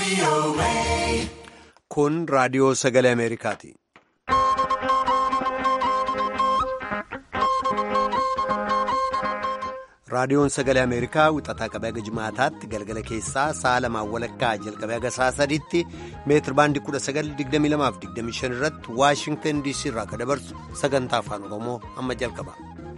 Kun raadiyoo sagalee Ameerikaati. Raadiyoon sagalee Ameerikaa wixataa qabee haga jimaataatti galgala keessaa sa'a lamaan walakkaa jalqabee haga sa'a sadiitti meetir baandii 1922-25 irratti Waashingtan DC irraa akka dabarsu sagantaa afaan Oromoo amma jalqaba.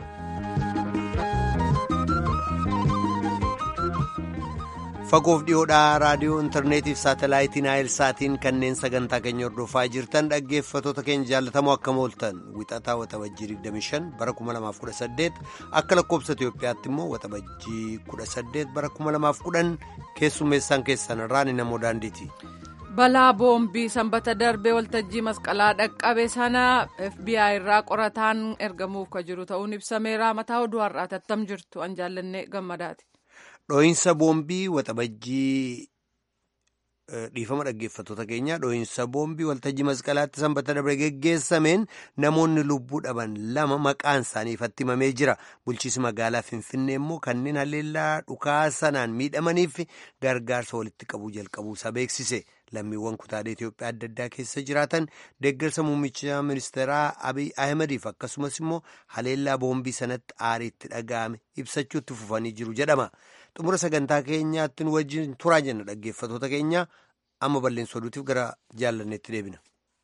Fagoof dhiyoodhaa raadiyoo intarneetiif saatalaayitiin saatiin kanneen sagantaa keenya hordofaa jirtan dhaggeeffatoota keenya jaallatamoo akkam ooltan wixataa waxabajjii 25 bara 2018 akka lakkoobsa Itoophiyaatti immoo waxabajjii 18 bara 2010 keessummeessaan keessan irraan namoo daandiiti. balaa boombii sanbata darbee waltajjii masqalaa dhaqqabe sana fbi irraa qorataan ergamuuf ka jiru ta'uun ibsameera mataa oduu har'aati attam jirtu an jaallannee gammadaati. Dhooyinsa boombii waxabajjii dhiifama dhaggeeffatoota keenya dhooyinsa boombii waltajjii masqalaatti sanbata darbe geggeessameen namoonni lubbuu dhaban lama maqaan isaanii ifatti himamee jira bulchiisi magaalaa finfinnee immoo kanneen haleellaa dhukaa sanaan miidhamaniif gargaarsa walitti qabuu jalqabuusaa beeksise lammiiwwan kutaalee Itoophiyaa adda addaa keessa jiraatan deeggarsa muummicha ministeeraa Abiy Ahimadiif akkasumas immoo haleellaa boombii sanatti aariitti dhaga'ame ibsachuutti fufanii jiru jedhama. xumura sagantaa keenyaatti nu wajjin turaa jenna dhaggeeffatoota keenya amma balleessa oduutiif gara jaallanneetti deebina.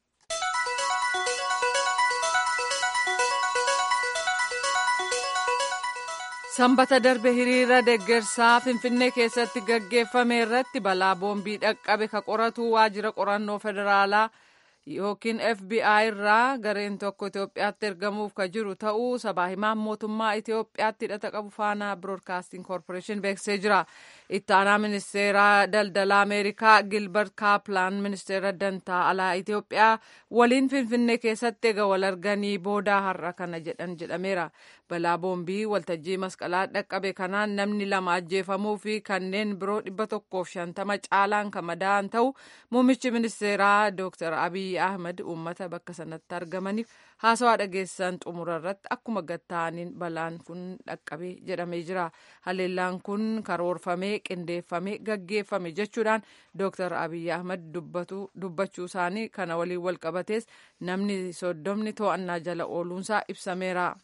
sanbata darbe hiriira deeggarsaa finfinnee keessatti gaggeeffame irratti balaa boombii dhaqqabe ka qoratu waajjira qorannoo federaalaa yookiin fbi irraa gareen tokko itiyoophiyaatti ergamuuf ka jiru ta'uu sabaa himaan mootummaa itiyoophiyaatti hidhata qabu faanaa biroodkaasting koorporeeshin beeksisee jira itti aanaa ministeera daldalaa ameerikaa gilbert kaaplaan ministeera dantaa alaa itiyoophiyaa waliin finfinnee keessatti eega wal arganii boodaa har'a kana jedhan jedhameera balaa boombii waltajjii masqalaa dhaqqabe kanaan namni lama ajjeefamuu fi kanneen biroo dhibba tokkoof shantama caalaan kan madaa'an ta'u muummichi ministeeraa dooktar abiy ahmed uummata bakka sanatti argamaniif haasawaa dhageessan xumura irratti akkuma gatta'aniin balaan kun dhaqqabe jedhamee jira haleellaan kun karoorfamee qindeeffamee gaggeeffame jechuudhaan dooktar abiy ahmed dubbachuu isaanii kana waliin wal qabatees namni soddomni to'annaa jala ooluunsaa ibsameera.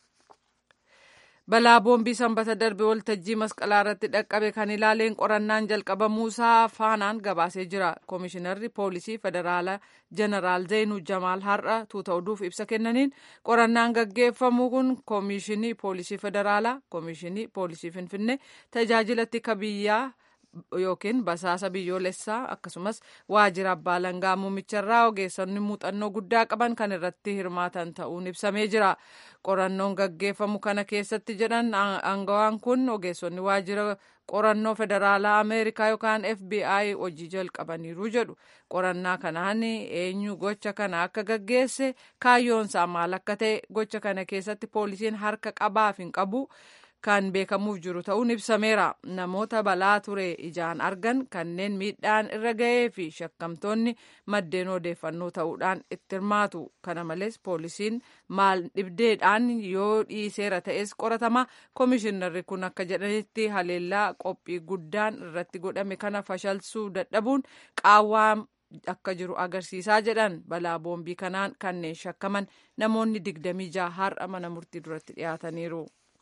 balaa boombii sanbata darbe waltajjii masqalaa irratti dhaqqabe kan ilaaleen qorannaan jalqabamuusaa faanaan gabaasee jira koomishinarri poolisii federaalaa jeneraal zeenuu jamaal har'a tuuta oduuf ibsa kennaniin qorannaan gaggeeffamu kun koomishinii poolisii federaalaa koomishinii poolisii finfinnee tajaajila tika biyyaa yookiin basaasa biyyoolessaa akkasumas waajjira abbaa langaa muumicharraa ogeessonni muuxannoo guddaa qaban kan irratti hirmaatan ta'uun ibsamee jira qorannoon gaggeeffamu kana keessatti jedhan aangawaan kun ogeessonni waajjira qorannoo federaalaa ameerikaa yookaan fbi hojii jalqabaniiru jedhu qorannaa kanaan eenyu gocha kana akka gaggeesse kaayyoonsaa maal akka ta'e gocha kana keessatti poolisiin harka qabaaf hin qabu. kan beekamuuf jiru ta'uun ibsameera namoota balaa ture ijaan argan kanneen miidhaan irra ga'ee fi shakkamtoonni maddeen odeeffannoo ta'uudhaan itti hirmaatu kana malees poolisiin maal dhibdeedhaan yoo dhiiseera ta'es qoratama koomishinarri kun akka jedhanitti haleellaa qophii guddaan irratti godhame kana fashalsuu dadhabuun qaawwaa akka jiru agarsiisaa jedhan balaa boombii kanaan kanneen shakkaman namoonni digdamii jaha har'a mana murtii duratti dhiyaataniiru.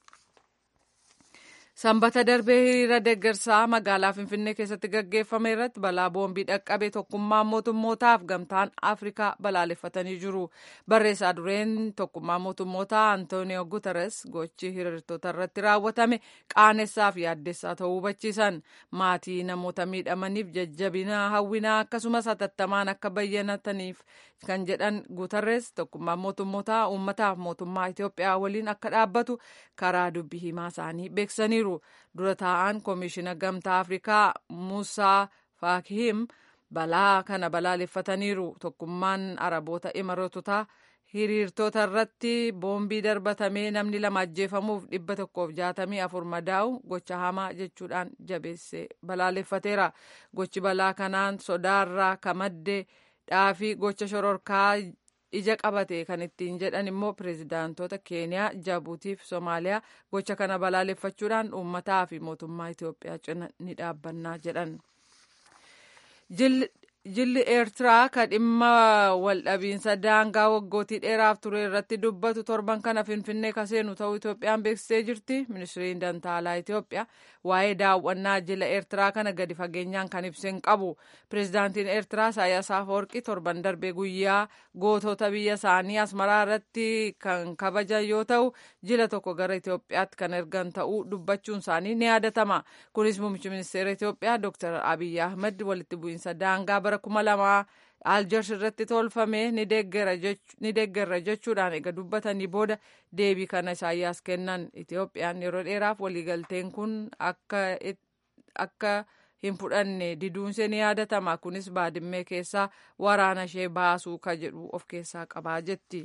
sanbata darbee hiriira deeggarsaa magaalaa finfinnee keessatti gaggeeffame irratti balaa boombii dhaqqabe tokkummaan mootummootaaf gamtaan afrikaa balaaleffatanii jiru barreessaa dureen tokkummaa mootummootaa antooniyo guteres gochi hiriirtota irratti raawwatame qaanessaa fi yaaddessaa ta'uu hubachiisan maatii namoota miidhamaniif jajjabina hawwinaa akkasumas hatattamaan akka bayyanataniif kan jedhan guteres tokkummaan mootummootaa uummataaf mootummaa itiyoophiyaa waliin akka dhaabbatu karaa dubbii himaa isaanii beeksisaniiru. dura taa'an koomishina gamtaa afrikaa musaa faakihim balaa kana balaaleffataniiru tokkummaan araboota imaroototaa hiriirtota irratti boombii darbatamee namni lama ajjeefamuuf dhibba tokkoof jaatamii afur madaa'u gocha hamaa jechuudhaan jabeessee balaaleffateera gochi balaa kanaan sodaarraa kamaddee dhaafii gocha shororkaa ija qabate kan ittiin jedhan immoo pireezidaantota keeniyaa jabuutiif soomaaliyaa gocha kana balaaleffachuudhaan uummataa fi mootummaa itiyoophiyaa cina ni dhaabbannaa jedhan. jilli eertiraa ka dhimma waldhabiinsa daangaa waggootii dheeraaf ture irratti dubbatu torban kana finfinnee ka seenu ta'uu itoophiyaan beeksisee jirti ministiriin dantaalaa itoophiyaa waa'ee daawwannaa jila eertiraa kana gadi fageenyaan kan ibseen qabu pireezidaantiin eertiraa isaayyaas afawarqii torban darbee guyyaa gootota biyya isaanii asmaraa irratti kan kabajan yoo ta'u jila tokko gara itoophiyaatti kan ergan ta'uu dubbachuun isaanii ni yaadatama kunis muummichi ministeera itoophiyaa dooktar abiyyi ahmed walitti bu'iinsa daangaa bara kuma lamaa aljers irratti tolfame ni deeggarra jechuudhaan eega dubbatanii booda deebii kana isaayyaas kennan itoophiyaan yeroo dheeraaf waliigalteen kun akka hin fudhanne diduunsee ni yaadatama kunis baadimmee keessaa waraana ishee baasuu ka jedhu of keessaa qabaa jetti.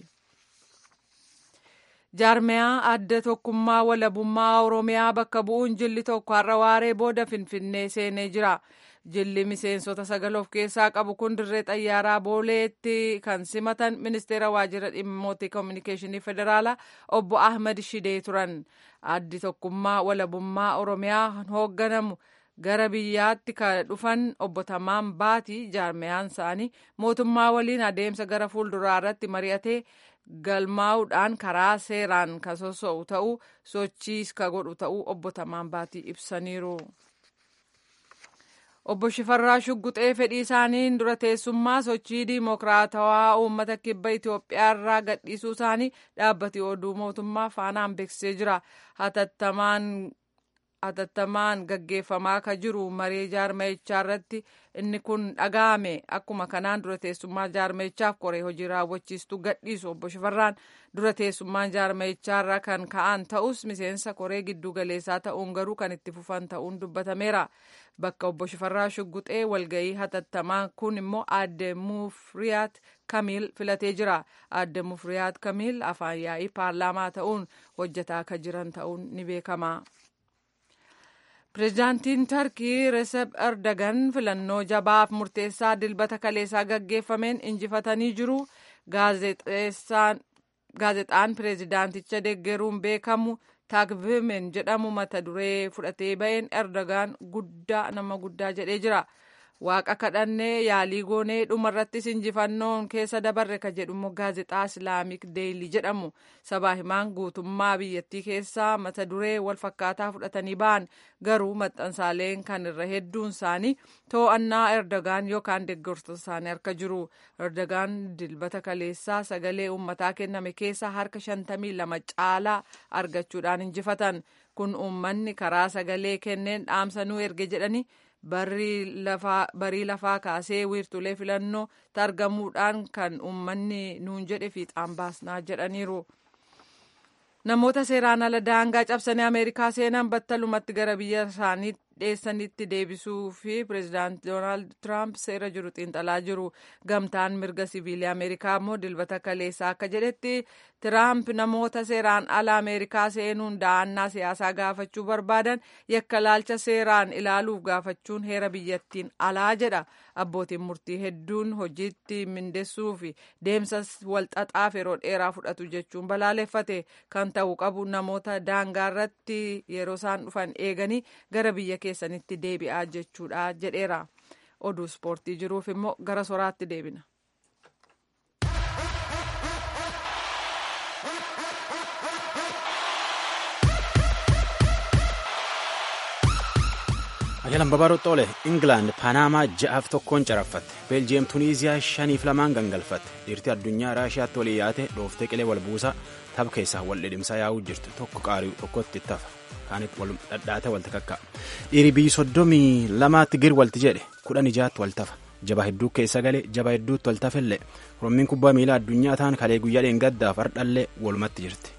jaarmiyaa adda tokkummaa walabummaa oromiyaa bakka bu'uun jilli tokko har'a waaree booda finfinnee seenee jira. jilli miseensota sagal of keessaa qabu kun dirree xayyaaraa booleetti kan simatan ministeera waajjira dhimmoota koominikeeshinii federaalaa obbo ahmed shidee turan addi tokkummaa walabummaa oromiyaa hoogganamu gara biyyaatti kan dhufan obbo Tamaan Baatii jaarmiyaan isaanii mootummaa waliin adeemsa gara fuulduraa irratti mari'atee galmaa'uudhaan karaa seeraan kan soso'u ta'uu sochiis ka godhu ta'uu obbo Tamaan Baatii ibsaniiru. obbo Shifarraa Shugguxee fedhii isaaniin dura teessummaa sochii diimokiraatawaa uummata kibba Itoophiyaa irraa gadhiisuu isaanii dhaabbati oduu mootummaa faanaan beeksisee jira. Hatattamaan gaggeeffamaa ka jiru maree jaarmayichaa irratti inni kun dhaga'ame akkuma kanaan dura teessummaa jaarmayichaaf koree hojii raawwachiistuu gadhiisu obbo Shifarraan dura teessummaan jaarmayichaa irraa kan ka'an ta'us miseensa koree giddu galeessaa ta'uun garuu kan itti fufan ta'uun dubbatameera. bakka obbo Shifarraa Shugguxee walga'ii hatattamaa kun immoo aadde Mufriyaat Kamiil filatee jira. Aadde Mufriyaat Kamiil afaan yaa'ii paarlaamaa ta'uun hojjetaa kan jiran ta'uun ni beekama. Pireezidaantiin Tarkii Recep Erdogan filannoo jabaaf murteessaa dilbata kaleessaa gaggeeffameen injifatanii jiru. Gaazexaan pireezidaanticha deeggaruun beekamu taakvimen jedhamu mata duree fudhatee ba'een erdogaan guddaa nama guddaa jedhee jira waaqa kadhannee yaalii goonee dhumarrattis injifannoon keessa dabarre ka jedhumo gaazexaa islaamik deeyli jedhamu sabaa himaan guutummaa biyyattii keessaa mata duree wal fakkaataa fudhatanii ba'an garuu maxxansaaleen kan irra hedduun isaanii to'annaa erdogaan yookaan deeggartoota isaanii harka jiru erdogaan dilbata kaleessaa sagalee uummataa kenname keessa harka shantamii lama caalaa argachuudhaan injifatan kun uummanni karaa sagalee kenneen dhaamsanuu erge jedhani barii lafaa kaasee wiirtulee filannoo targamuudhaan kan uummanni nuun jedhe fiixaan baasnaa jedhaniiru. namoota seeraan ala daangaa cabsanii ameerikaa seenan battalumatti gara biyya isaanii dheessanitti deebisuu fi pireezidaant doonaald tiraamp seera jiru xiinxalaa jiru gamtaan mirga siviilii ameerikaa immoo dilbata kaleessaa akka jedhetti tiraamp namoota seeraan ala ameerikaa seenuun da'annaa siyaasaa gaafachuu barbaadan yakka laalcha seeraan ilaaluuf gaafachuun heera biyyattiin alaa jedha abbootiin murtii hedduun hojiitti mindessuu fi deemsa walxaxaaf yeroo dheeraa fudhatu jechuun balaaleffate kan ta'u qabu namoota daangaa irratti yeroo isaan dhufan eeganii gara biyya keessanitti deebi'aa jechuudha jedheera oduu ispoortii jiruuf immoo gara soraatti deebina. Ajaalan babaaroo xoole Ingilaand Paanaamaa ja'aaf tokkoon caraffatte Beeljiyeem Tuniiziyaa shaniif lamaan gangalfatte dhiirtii addunyaa Raashiyaatti walii yaate dhooftee qilee wal buusaa tapha keessaa wal dhidhimsaa yaa'uu jirtu tokko qaari'u tokkotti tafa kaanitti wal dhadhaate walti kakka'a dhiirii biyyi soddomii lamaatti gir walti jedhe kudhan ijaatti wal tafa jaba hedduu keessa galee jaba hedduutti wal tafellee orommiin kubbaa miilaa addunyaa ta'an kalee guyyaa dheengaddaaf hardhallee walumatti jirti.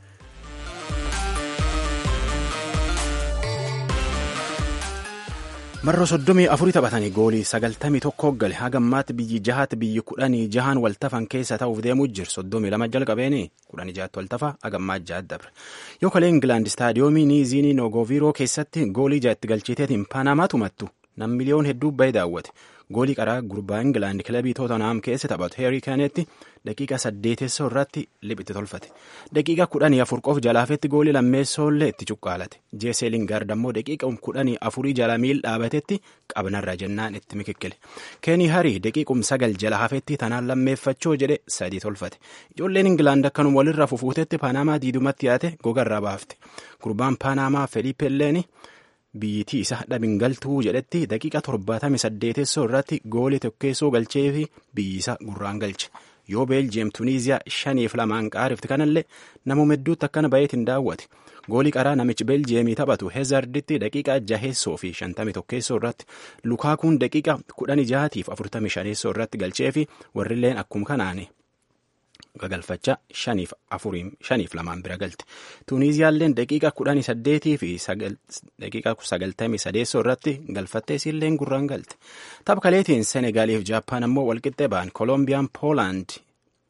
marroo soddomii afurii taphatanii goolii sagaltamii tokko gale hagammaatti biyyi jahaatti biyyi kudhanii jahaan waltafan keessa ta'uuf deemuu jiru soddomii lama jalqabeeni kudhanii jahaatti waltafa hagammaa jahaatti dabre yoo kalee ingilaand istaadiyoomii niiziinii nogoviiroo keessatti goolii jaatti galchiteetiin paanamaa tumattu nam miliyoon hedduu bahee daawwate goolii qaraa gurbaa Ingilaand kilabii Tootonaam keessa taphatu Heerii Keenetti daqiiqa saddeetessoo irratti liphiti tolfate. Daqiiqa kudhanii afur qof jalaafetti goolii lammeessoollee itti cuqqaalate. Jeesee Lingaard ammoo daqiiqa kudhanii afurii jala miil dhaabatetti qabnarra jennaan itti mikikkile. Keenii Harii daqiiqum sagal jala hafetti tanaan lammeeffachoo jedhe sadii tolfate. Ijoolleen Ingilaand akkanuma walirra fufuutetti Paanamaa diidumatti yaate gogarraa baafte. Gurbaan Paanamaa Felipe Leeni biyyittii isa dhabin galtuu jedhetti daqiiqa torbaatamii saddeetessoo irratti goolii tokkeessoo galchee fi biyyisa gurraan galche. Yoo Beeljiyeem Tuniiziyaa shaniif lamaan qaarifti kanallee namuma hedduutti akkana bayeetiin daawwate. Goolii qaraa namichi Beeljiyeemii taphatu Heezarditti daqiiqa jaheessoo fi shantamii tokkeessoo irratti Lukaakuun daqiiqa kudhanii jahaatiif afurtamii shaneessoo irratti galchee fi warrilleen akkuma kanaani. gagalfachaa shaniif afuriin shaniif lamaan bira galte tuuniiziyaalleen daqiiqa kudhanii saddeetii fi daqiiqa sagaltamii sadeessoo irratti galfattee isiilleen gurraan galte tapha kaleetiin senegaaliif jaappaan ammoo walqixxee ba'an kolombiyaan poolaand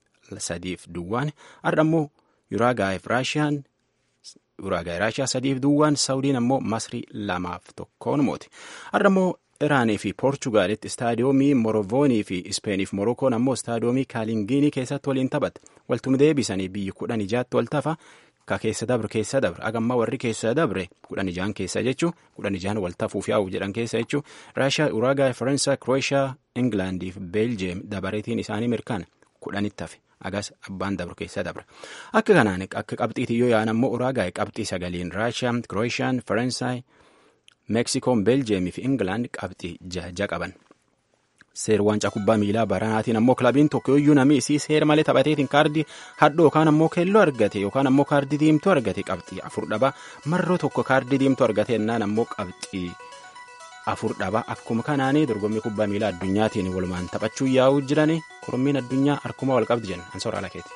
sadiif duwwaan har'a ammoo yuraagaayiif raashiyaan yuraagaay raashiyaa sadiif duwwaan saawudiin ammoo masrii lamaaf tokkoon mooti har'a ammoo Iraanii fi Poorchugaalitti istaadiyoomii Morovoonii fi Ispeeniif Morookoon ammoo istaadiyoomii Kaalingiinii keessatti waliin taphatte. Waltuma deebisanii biyyi kudhan ijaatti wal tafa ka keessa dabre keessa dabre agammaa warri keessa dabre kudhan ijaan keessa jechuu kudhan ijaan wal tafuuf yaa'u jedhan keessa jechuu Raashiyaa, Uraagaay, Faransaay, Krooshiyaa, Ingilaandii fi Beeljiyeem dabareetiin isaanii mirkaana kudhanitti hafe. Agas abbaan dabru keessa dabra. Akka kanaan akka qabxiitii yoo yaa'an ammoo Uraagaay qabxii sagaliin Raashiyaa, Krooshaan, Faransaay, meksikoon beeljeemii fi ingilaand qabxii jaha qaban seer waancaa kubbaa miilaa baranaatiin ammoo kilabiin tokko iyyuu namni isii seera malee taphateetiin kaardii hadhoo yookaan ammoo keelloo argate yookaan ammoo kaardii diimtuu argate qabxii afur dhaba marroo tokko kaardii diimtuu argate ennaan ammoo qabxii afur dhaba akkuma kanaanii dorgommii kubbaa miilaa addunyaatiin walumaan taphachuu yaa'uu jirani korommiin addunyaa harkuma wal qabdi jenna ansoora alakeeti.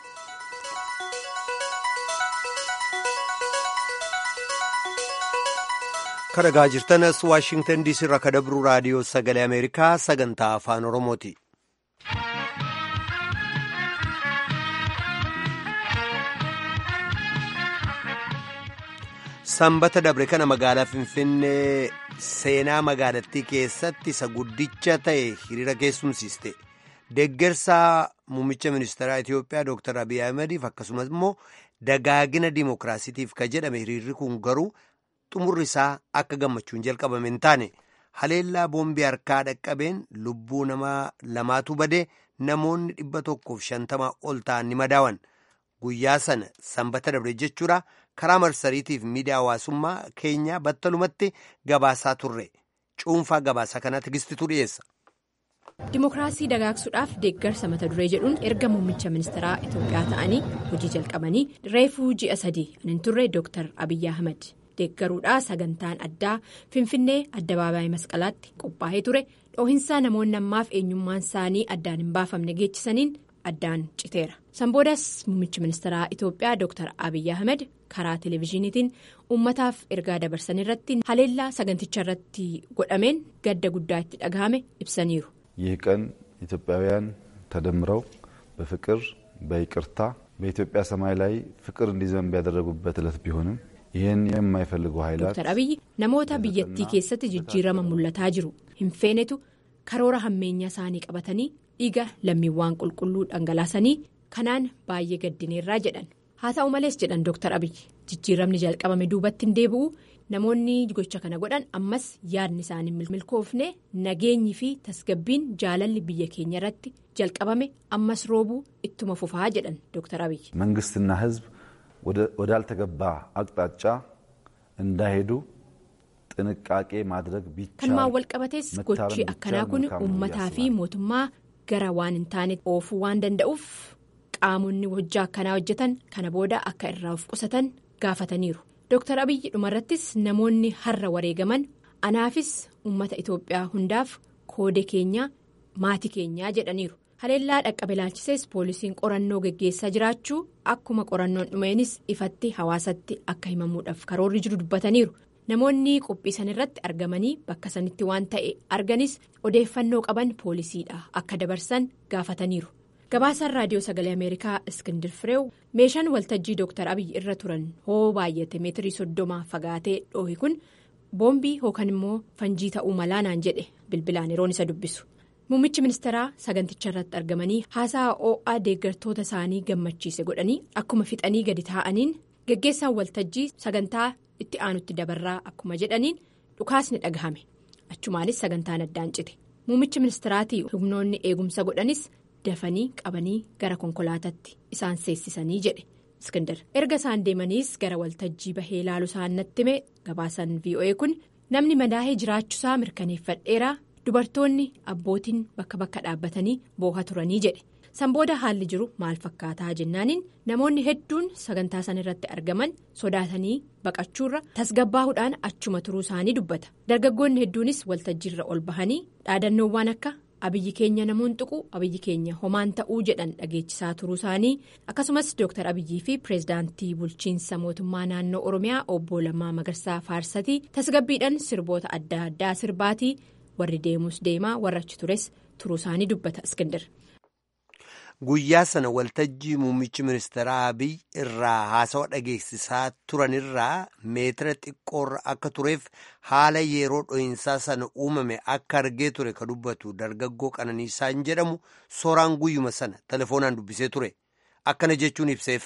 kadhagaa jirtanas waashingtan diisii irraa kadabru raadiyoo sagalee ameerikaa sagantaa afaan oromooti. sanbata dabre kana magaalaa finfinnee seenaa magaalattii keessatti isa guddicha ta'e hiriira keessumsiiste deeggarsaa muummicha ministeeraa itiyoophiyaa dooktar abiy ahmediif akkasumas immoo dagaagina dimookiraasiitiif ka jedhame hiriirri kun garuu xumurri isaa akka gammachuun jalqabame hin taane haleellaa boombii harkaa dhaqqabeen lubbuu nama lamaatu badee namoonni dhibba tokkoof shantamaa ol ta'an ni madaawan guyyaa sana sanbata dabre jechuudha karaa marsariitiif miidiyaa hawaasummaa keenyaa battalumatti gabaasaa turre cuunfaa gabaasaa kanaa tigistitu dhiyeessa. Dimookiraasii dagaagsuudhaaf deeggarsa mata duree jedhuun erga muummicha ministeeraa Itoophiyaa ta'anii hojii jalqabanii reefuu ji'a sadii kan turre Dr. Abiyyi Ahmed. deeggaruudhaa sagantaan addaa finfinnee addabaabaayii masqalaatti qophaa'ee ture dhoohinsaa namoonni ammaaf eenyummaan isaanii addaan hin baafamne geechisaniin addaan citeera sanboodas muummichi ministeeraa itoophiyaa dr abiyyi ahmed karaa televezyiiniitiin uummataaf ergaa dabarsan irratti haleellaa saganticha irratti godhameen gadda guddaa itti dhagahame ibsaniiru. ይህ ቀን ኢትዮጵያውያን ተደምረው በፍቅር በይቅርታ በኢትዮጵያ ሰማይ ላይ ፍቅር እንዲዘንብ ያደረጉበት ዕለት ቢሆንም ይህን የማይፈልጉ ኃይላት ዶክተር abiyyi namoota biyyattii keessatti jijjiirama mul'ataa jiru hin feenetu karoora hammeenyaa isaanii qabatanii dhiiga lammiiwwan qulqulluu dhangalaasanii kanaan baay'ee gaddineerraa jedhan haa ta'u malees jedhan dooktar abiyyi jijjiiramni jalqabame duubatti hin deebi'u namoonni gocha kana godhan ammas yaadni isaanii milkoofne nageenyi fi tasgabbiin jaalalli biyya keenya irratti jalqabame ammas roobuu ittuma fufaa jedhan dooktar abiyyi. መንግስትና ህዝብ ወዳልተገባ አቅጣጫ እንዳይሄዱ ጥንቃቄ ማድረግ ቢቻል kanumaan walqabatees gochi akkanaa kun uummataa fi mootummaa gara waan hin taane oofuu waan danda'uuf qaamonni hojjaa akkanaa hojjetan kana booda akka irraa of qusatan gaafataniiru dooktar abiyyi dhumarrattis namoonni har'a wareegaman anaafis uummata itoophiyaa hundaaf koode keenyaa maatii keenyaa jedhaniiru. haleellaa dhaqqabe ilaalchisees poolisiin qorannoo geggeessaa jiraachuu akkuma qorannoon dhumeenis ifatti hawaasatti akka himamuudhaaf karoorri jiru dubbataniiru namoonni qophii san irratti argamanii bakka sanitti waan ta'e arganis odeeffannoo qaban poolisiidha akka dabarsan gaafataniiru gabaasaan raadiyoo sagalee ameerikaa iskindir fireew meeshaan waltajjii dooktar abiyyi irra turan hoo baay'ate meetirii soddoma fagaatee dhoohi kun boombii yookaan immoo fanjii ta'uu malaa naan jedhe bilbilaan yeroon isa dubbisu. Muummichi ministeeraa saganticha irratti argamanii haasaa oo'aa deeggartoota isaanii gammachiise godhanii akkuma fixanii gadi taa'aniin geggeessaan waltajjii sagantaa itti aanutti dabarraa akkuma jedhaniin dhukaasni dhagahame achumaanis sagantaan addaan cite muummichi ministeeraatii humnoonni eegumsa godhanis dafanii qabanii gara konkolaataatti isaan seessisanii jedhe iskindar erga isaan deemaniis gara waltajjii bahee ilaalu isaan natti hime gabaasan voa kun namni madaa'ee jiraachuusaa mirkaneeffadheera. dubartoonni abbootiin bakka bakka dhaabbatanii booha turanii jedhe sanbooda haalli jiru maal fakkaataa jennaaniin namoonni hedduun sagantaa san irratti argaman sodaatanii baqachuurra tasgabbaahuudhaan achuma turuu isaanii dubbata dargaggoonni hedduunis waltajjiirra ol bahanii dhaadannoowwan akka abiyyi keenya namoonni tuqu abiyyi keenya homaan ta'uu jedhan dhageechisaa turuu isaanii akkasumas dooktar abiyyii fi pireezidaantii bulchiinsa mootummaa naannoo oromiyaa obbo Lammaa Magarsaa Faarsatii tasgabbiidhaan sirboota adda addaa sirbaatii. warri deemus deemaa warra achi tures turuu isaanii dubbata iskindar. Guyyaa sana waltajjii muummichi ministeeraa Abiy irraa haasawa dhageessisaa turanirraa meetira xiqqoorra akka tureef haala yeroo dho'insaa sana uumame akka argee ture ka dubbatu dargaggoo qananiisaan jedhamu sooraan guyyuma sana telefoonaan dubbisee ture akkana jechuun ibseef.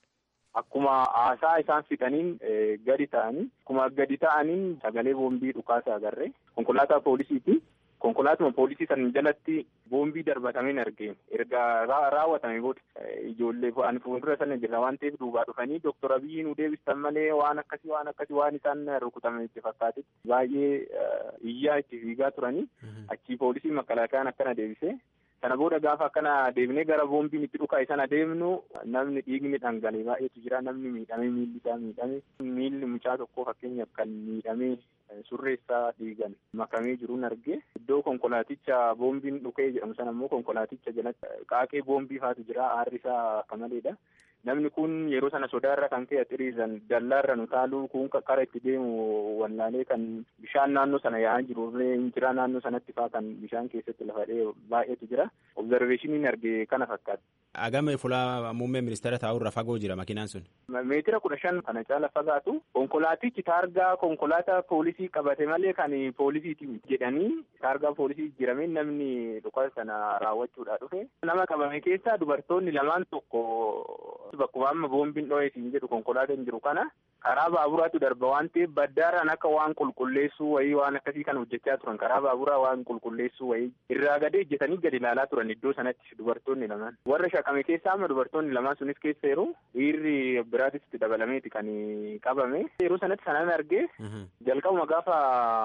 Akkuma haasaa isaan fixaniin gadi ta'anii akkuma gadi ta'aniin sagalee boombii dhukaasa agarre konkolaataa poolisiiti. Konkolaatuma poolisii san jalatti boombii darbatameen argee erga raawwatame booda ijoollee ani fuuldura sana jira waan ta'eef duubaa dhufanii doktor Abiyyi nu deebistan malee waan akkasii waan akkasii waan isaan rukutame itti fakkaate baay'ee iyyaa itti fiigaa turanii achii poolisii makalaakayaan akkana deebisee. Kana booda gaafa akkana deemnee gara boombiin itti dhukaa'e sana deemnu namni dhiigni dhangalee baay'eetu jira namni miidhamee miilli isaa miidhame miilli mucaa tokkoo fakkeenyaaf kan miidhamee surreessaa dhiigan makamee jiruun argee iddoo konkolaaticha boombiin dhukee jedhamu sana immoo konkolaaticha jalatti qaaqee boombii faatu jira aarri isaa akka maleedha. Namni kun yeroo sana sodaarra kan ka'e xiriiran dallaarra nu taaluu kun kara itti deemu wallaalee kan bishaan naannoo sana yaa'aa jiru jira naannoo sanatti faa kan bishaan keessatti lafadhee baay'eetu jira. Obzarveeshiniin arge kana fakkaata. Agame fuula muummee ministeera taa'urra fagoo jira makiinaan sun. Meetira kudha shan kana caala fagaatu konkolaatichi taargaa konkolaataa poolisii qabate malee kan poolisiiti jedhanii taargaa poolisii jiramee namni dhukaasa sana raawwachuudhaa dhufe. Nama qabame keessaa dubartoonni lamaan tokko. Bakkuma amma boombiin dho'eetiin jedhu konkolaataan jiru kana karaa baaburaatu darba waan ta'eef baddaaraan akka waan qulqulleessuu wayii waan akkasii kan hojjechaa turan karaa baaburaa waan qulqulleessuu wayii irraa gadee ejjetanii gadi ilaalaa turan iddoo sanatti dubartoonni lamaan warra shaqame keessaa amma dubartoonni lamaan sunis keessa yeroo dhiirri biraatis itti dabalameeti kan qabame yeroo sanatti sanaan argee jalqabuma gaafa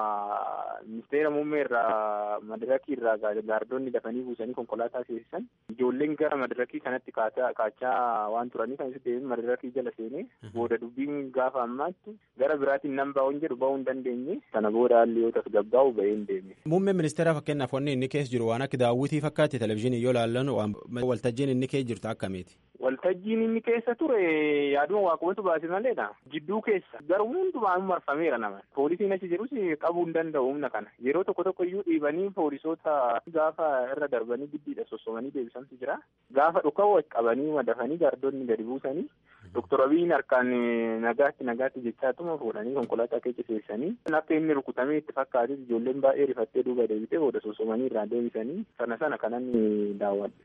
ministeera muummee irraa madirakii irraa gaardonni dafanii buusanii konkolaataa seesisan ijoolleen gara madirakii kanatti kaachaa waan turanii kan deebiin madirakii jala seenee booda dubbiin gaafa ammaatti gara biraatiin nan baa'uun jedhu ba'uu hin dandeenye sana booda haalli yoo tasgabbaa'u ba'ee hin deemne. Muummeen ministeera fakkeenyaaf wanni inni keessa jiru waan akka daawwitii fakkaatti televizyiinii yoo ilaallan waltajjiin inni keessa jirtu akkamiiti. Waltajjiin inni keessa ture yaaduma waaqumatu baase maleedha. Jidduu keessa garuu hundumaan marfameera nama. Poolisiin achi jirus qabuu hin danda'u humna kana. Yeroo tokko tokko iyyuu dhiibanii poolisoota gaafa irra darbanii giddiidha sossomanii deebisantu jira. Gaafa dhuka'u qabanii madafanii gaardonni gadi buusanii. Doktor Abiyyiin harkaan nagaatti nagaatti jechaatuma fuudhanii konkolaataa keessa seessanii. Akka inni rukutamee itti fakkaates ijoolleen baay'ee rifattee duuba deebitee booda sossomanii irraa deebisanii sana sana kanan daawwadhe.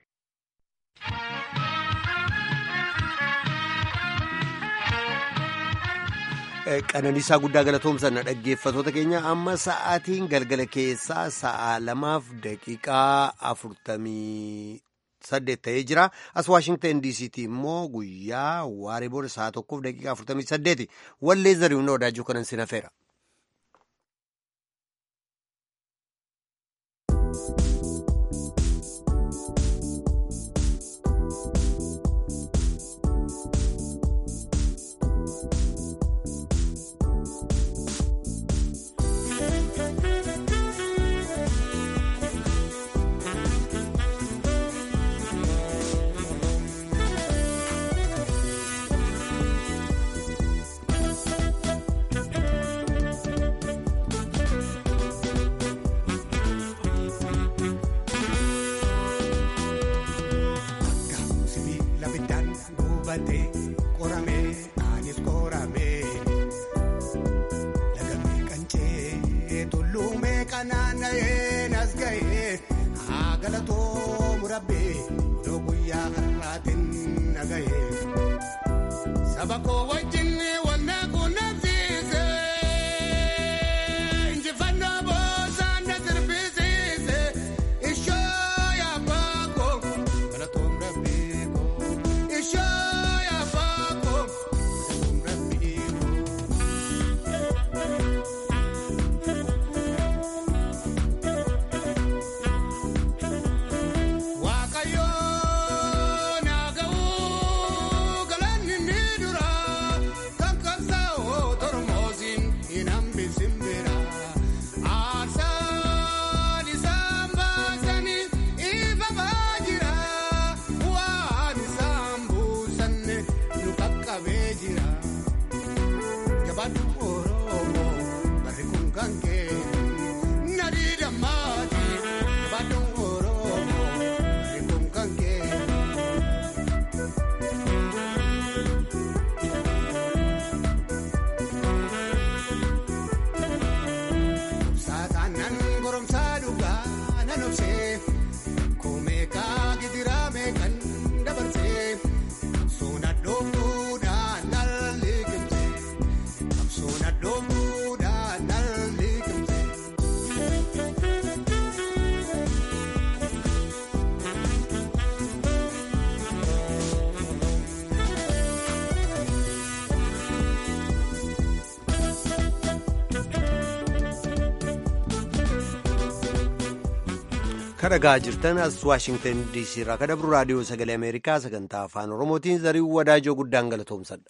Qananiisaa guddaa galatoomsanna dhaggeeffatoota keenya amma sa'aatiin galgala keessaa sa'a lamaaf daqiiqaa afurtamii saddeet ta'ee jira as waashingtan diisiitii immoo guyyaa waaree booda sa'a tokkoof daqiiqaa afurtamii saddeeti wallee zarihuun wadaajuu kanan sin hafeera. Qoramee anis qoramee lagamee qancee naanna'ee nas ga'ee haa galatoomu rabbee odoo guyyaa har'aatiin na ga'ee saba koo wajjin wanna qunnamsiise injifannoo boosaan na sirbisiise ishoo yaabbaa koo galatoomu rabbee koo ishoo yaabbaa koo galatoomu rabbee koo. Waaqayyoo naaga'uu galanni ni dura kan qabsaa'oo tormoosiin hin hambisin bira aarsaan isaan baasanii ifamaa jira waan isaan buusanne nu qaqqabee jira jabaatu oromoo barri kun kan kee nadii dammaati jabaatu oromoo barri kun kan kee. Saataan nan goromsaa dhugaa nan obsee koomeekaa gidiraa meeqan dabarsee soona dhooftuudhaan nan liqimsee soona dhooftuudhaan nan liqimsee. kadhagaa jirtan as waashingtan diisii irraa kadhabru raadiyoo sagalee ameerikaa sagantaa afaan oromootiin zarii wadaajoo guddaan galatoomsadha.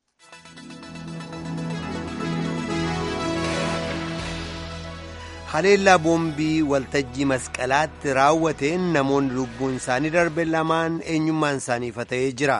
haleellaa boombii waltajjii masqalaatti raawwateen namoonni lubbuun isaanii darbe lamaan eenyummaan isaanii ifa ta'ee jira.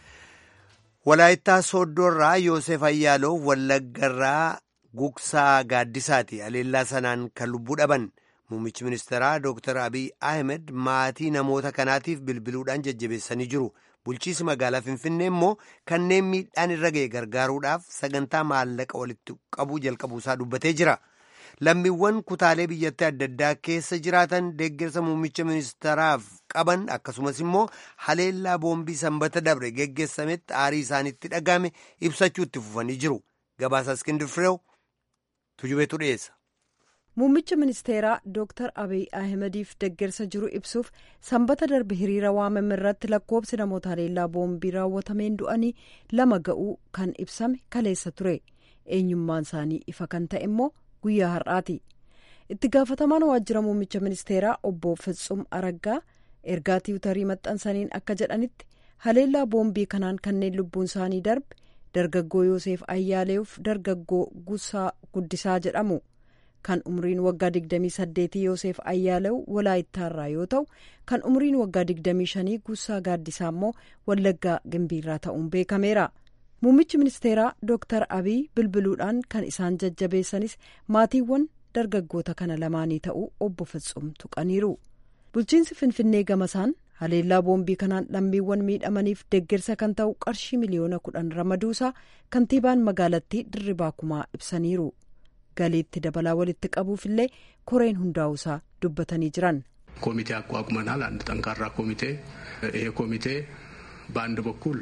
walaayittaa sooddoorraa yoosef ayyaaloof wallaggarraa gugsaa gaaddisaati haleellaa sanaan kan lubbuu dhaban. Muummichi ministeeraa Dr. Abiy Ahmed maatii namoota kanaatiif bilbiluudhaan jajjabeessanii jiru. Bulchiisi magaalaa Finfinnee immoo kanneen miidhaan irra ga'e gargaaruudhaaf sagantaa maallaqa walitti qabuu jalqabuusaa dubbatee jira. Lammiiwwan kutaalee biyyattii adda addaa keessa jiraatan deeggarsa muummicha ministeeraaf qaban akkasumas immoo haleellaa boombii sanbata dabre geggeessametti aarii isaanitti dhagame ibsachuu itti fufanii jiru. Gabaasa Iskindir Fireew tujubeetu dhiyeessa. Muummicha ministeeraa Dr. Abiy Ahimadiif deeggarsa jiru ibsuuf sanbata darbe hiriira waamame irratti lakkoobsi namoota haleellaa boombii raawwatameen du'anii lama ga'uu kan ibsame kaleessa ture. Eenyummaan isaanii ifa kan ta'e immoo guyyaa har'aati. Itti gaafatamaan waajjira muummicha ministeeraa obbo Fitsum Araggaa ergaa tiwutarii maxxansaniin akka jedhanitti haleellaa boombii kanaan kanneen lubbuun isaanii darbe dargaggoo Yoosef Ayyaaleef dargaggoo Gusaa Guddisaa jedhamu. kan umriin waggaa 28 Yoosef Ayyaalew walaayittaarraa yoo ta'u kan umriin waggaa 25 Gusaa Gaaddisaa immoo Wallaggaa Gimbiirraa ta'uun beekameera. Muummichi ministeeraa Dr. Abiy bilbiluudhaan kan isaan jajjabeessanis maatiiwwan dargaggoota kana lamaanii ta'uu obbo Fitsum tuqaniiru. Bulchiinsi Finfinnee gamasaan haleellaa boombii kanaan lammiiwwan miidhamaniif deeggarsa kan ta'u qarshii miliyoona kudhan ramaduusaa kantiibaan magaalattii Dirribaa Kumaa ibsaniiru. galiitti dabalaa walitti qabuufillee koreen hundaa'uusaa dubbatanii jiran. ኮሚቴ አቋቁመናል። አንድ ጠንካራ ኮሚቴ። ይሄ ኮሚቴ በአንድ በኩል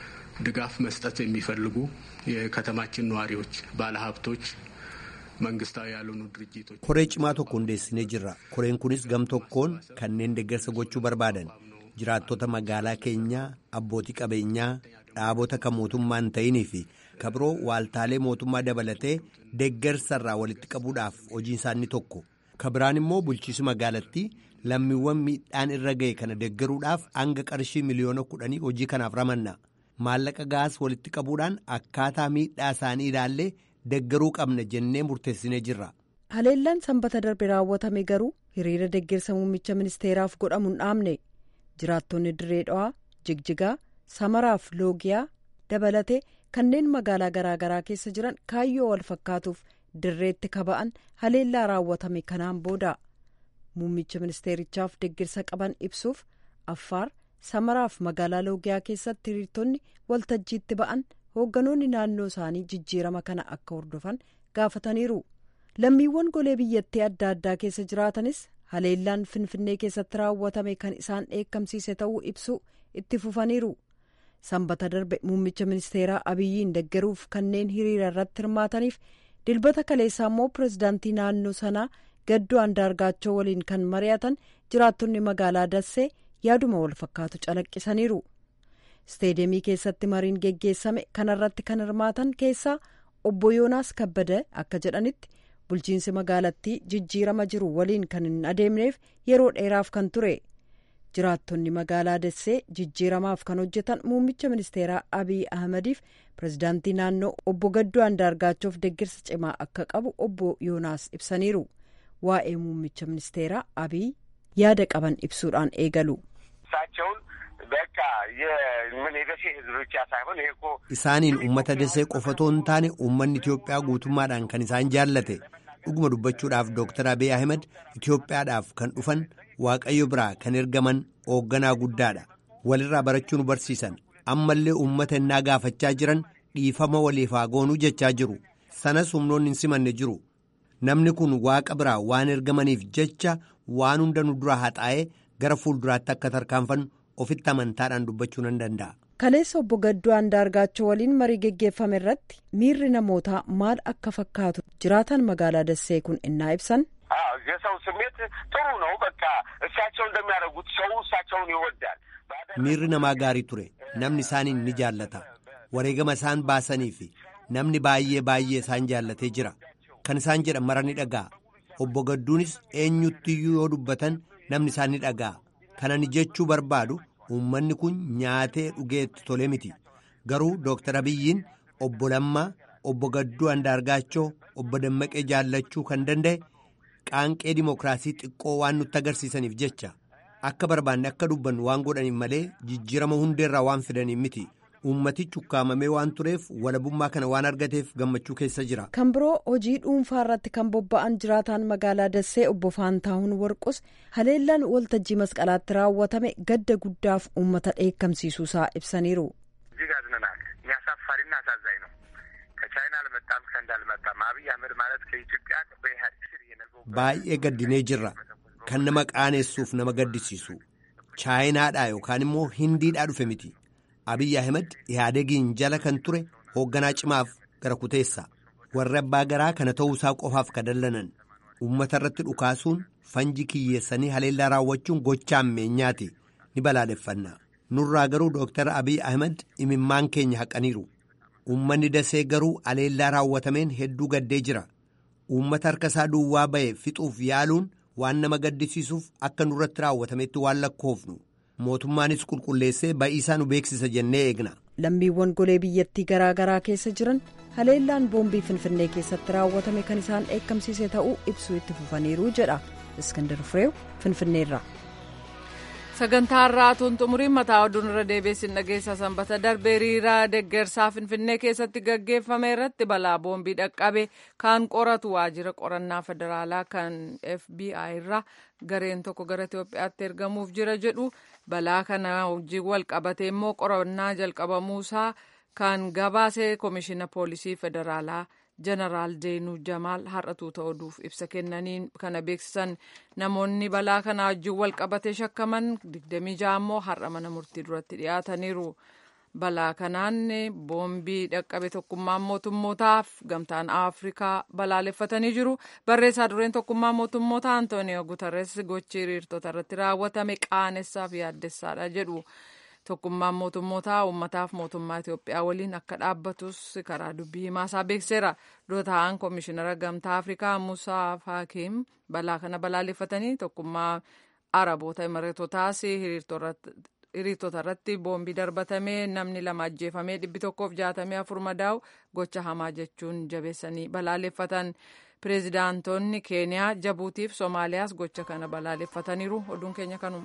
ድጋፍ መስጠት የሚፈልጉ የከተማችን ነዋሪዎች፣ ባለሀብቶች፣ መንግስታዊ ያልሆኑ ድርጅቶች koree cimaa tokko hundeessinee jirra koreen kunis gam tokkoon kanneen deeggarsa gochuu barbaadan jiraattota magaalaa keenyaa abbootii qabeenyaa dhaabota kan mootummaa hin ta'inii fi kabiroo waaltaalee mootummaa dabalatee deeggarsarraa walitti qabuudhaaf hojiin isaanii tokko kabiraan immoo bulchiisi magaalattii lammiiwwan miidhaan irra ga'e kana deeggaruudhaaf hanga qarshii miliyoona kudhanii hojii kanaaf ramanna maallaqa gaas walitti qabuudhaan akkaataa miidhaa isaanii ilaallee deeggaruu qabna jennee murteessinee jirra. haleellaan sanbata darbe raawwatame garuu hiriira deeggarsa muummicha ministeeraaf godhamu hin dhaamne jiraattonni dirree dhawaa jigjigaa samaraaf loogiyaa dabalatee kanneen magaalaa garaagaraa keessa jiran kaayyoo wal fakkaatuuf dirreetti kaba'an haleellaa raawwatame kanaan booda muummicha ministeerichaaf deeggarsa qaban ibsuuf affaar samaraaf magaalaa loogiyaa keessatti hiriirtonni waltajjiitti ba'an hoogganoonni naannoo isaanii jijjiirama kana akka hordofan gaafataniiru lammiiwwan golee biyyattii adda addaa keessa jiraatanis haleellaan finfinnee keessatti raawwatame kan isaan dheekkamsiise ta'uu ibsu itti fufaniiru sanbata darbe muummicha ministeeraa abiyyiin deggeruuf kanneen hiriira irratti hirmaataniif dilbata kaleessaa immoo pirezidaantii naannoo sanaa gaddoo andaargaachoo waliin kan mari'atan jiraattonni magaalaa dassee yaaduma wal fakkaatu calaqqisaniiru isteedemii keessatti mariin geggeessame kanarratti kan hirmaatan keessaa obbo yoonaas kabbada akka jedhanitti bulchiinsi magaalattii jijjiirama jiru waliin kan hin adeemneef yeroo dheeraaf kan ture jiraattonni magaalaa dassee jijjiiramaaf kan hojjetan muummicha ministeeraa abiy ahmadiif pirezidaantii naannoo obbo gaddoo andaargaachoof deggirsa cimaa akka qabu obbo yoonaas ibsaniiru waa'ee muummicha ministeeraa abiy yaada qaban ibsuudhaan eegalu. isaaniin uummata dasee qofatoo hin taane uummanni Itoophiyaa guutummaadhaan kan isaan jaallate dhuguma dubbachuudhaaf Dr. Abiy Ahmed Itoophiyaadhaaf kan dhufan waaqayyo biraa kan ergaman hoogganaa guddaadha walirraa barachuu nu barsiisan ammallee uummata innaa gaafachaa jiran dhiifama waliif haa goonuu jechaa jiru sanas humnoonni hin simanne jiru namni kun waaqa biraa waan ergamaniif jecha waan hunda nu dura haxaa'ee gara fuulduraatti akka tarkaanfannu ofitti amantaadhaan dubbachuu nan danda'a. kaleessa obbo gaddoo andaargaachoo waliin marii geggeeffame irratti miirri namootaa maal akka fakkaatu jiraatan magaalaa dassee kun innaa ibsan. የሰው ስሜት ጥሩ ነው። በቃ እሳቸው እንደሚያደርጉት ሰው እሳቸውን ይወዳል። miirri namaa gaarii ture namni isaaniin ni jaallata wareegama isaan baasanii fi namni baay'ee baay'ee isaan jaallatee jira kan isaan jedhan mara ni dhaga'a obbo Gadduunis eenyuttiyyuu yoo dubbatan namni isaan ni dhaga'a kanani jechuu barbaadu uummanni kun nyaatee dhugeetti tole miti garuu Dooktar Abiyyiin obbo Lammaa obbo Gadduu Andaargaachoo obbo Dammaqee jaallachuu kan danda'e qaanqee dimokiraasii xiqqoo waan nutti agarsiisaniif jecha akka barbaanne akka dubbannu waan godhaniif malee jijjiirama hundeerraa waan fidaniif miti. uummatichi ukkaamamee waan tureef walabummaa kana waan argateef gammachuu keessa jira. kan biroo hojii dhuunfaa irratti kan bobba'an jiraataan magaalaa dassee obbo Faantaahun Warqus haleellaan waltajjii masqalaatti raawwatame gadda guddaaf uummata dheekkamsiisuusaa ibsaniiru. እጅግ አዝነናል። የሚያሳፋሪና አሳዛኝ ነው። ከቻይና አልመጣም ከህንድ አልመጣም። አብይ አህመድ ማለት ከኢትዮጵያ በኢህአዴግ ስር የነገው baay'ee gaddinee jirra kan nama qaanessuuf nama gaddisiisu chaayinaadhaa yookaan immoo hindiidhaa dhufe miti. Abiyyi Ahmed Ihaadegiin jala kan ture hoogganaa cimaaf gara kuteessa warri abbaa garaa kana ta'uusaa qofaaf ka dallanan uummata irratti dhukaasuun fanji kiyyeessanii haleellaa raawwachuun gochaa ammeenyaati ni balaaleffanna nurraa garuu Dooktar Abiyyi Ahmed imimmaan keenya haqaniiru uummanni dasee garuu haleellaa raawwatameen hedduu gaddee jira uummata harka isaa duwwaa ba'e fixuuf yaaluun waan nama gaddisiisuuf akka nurratti raawwatametti waan lakkoofnu. mootummaanis qulqulleessee ba'iisaa nu beeksisa jennee eegna. lammiiwwan golee biyyattii garaa garaa keessa jiran haleellaan boombii finfinnee keessatti raawwatame kan isaan dheekkamsiise ta'uu ibsuu itti fufaniiru jedha iskandar fireew finfinneerra. sagantaa har'aatuun xumuriin mataa oduun irra deebiin dhageessa sanbata darbee hiriira deggersaa finfinnee keessatti gaggeeffame irratti balaa boombii dhaqqabe kan qoratu waajjira qorannaa federaalaa kan fbi irraa gareen tokko gara itiyoophiyaatti ergamuuf jira jedhu balaa kana wajjin wal qabate immoo qorannaa jalqabamuusaa kan gabaase koomishina poolisii federaalaa jeneraal deenuu jamaal har'atuu ta'uudhuuf ibsa kennaniin kana beeksisan namoonni balaa kana wajjin wal qabate shakkaman 26 immoo har'a mana murtii duratti dhiyaataniiru. balaa kanaan boombii dhaqqabe tokkummaan mootummootaaf gamtaan afrikaa balaaleffatanii jiru barreessaa dureen tokkummaa mootummootaa antooniyo gutarres gochi hiriirtota irratti raawwatame qaanessaaf yaaddessaadha jedhu tokkummaan mootummootaa uummataaf mootummaa Itoophiyaa waliin akka dhaabbatus karaa dubbii himaasaa beekseera dura taa'an koomishinara gamtaa afrikaa musaa faakiim balaa kana balaaleffatanii tokkummaa araboota imareetotaas hiriirtota irratti boombii darbatamee namni lama ajjeefamee dhibbi tokkoof jaatamee afur madaa'u gocha hamaa jechuun jabeessanii balaaleffatan pireezidaantonni keeniyaa jabuutiif soomaaliyaas gocha kana balaaleffataniiru oduun keenya kanuma.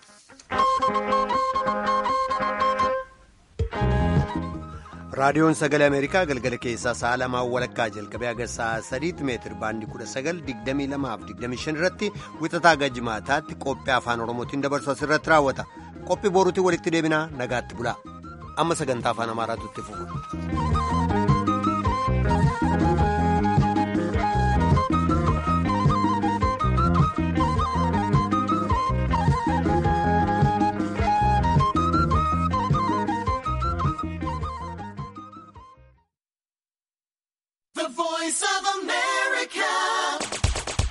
raadiyoon sagalee ameerikaa galgala keessaa sa'a lamaan walakkaa jalqabee haga sa'a sadiitti meetir baandii kudha sagal digdamii lamaaf digdamii shan irratti wixataa gajjimaataatti qophii afaan oromootiin dabarsu asirratti raawwata qophii boruutiin walitti deebinaa nagaatti bulaa amma sagantaa afaan amaaraatu itti fufu.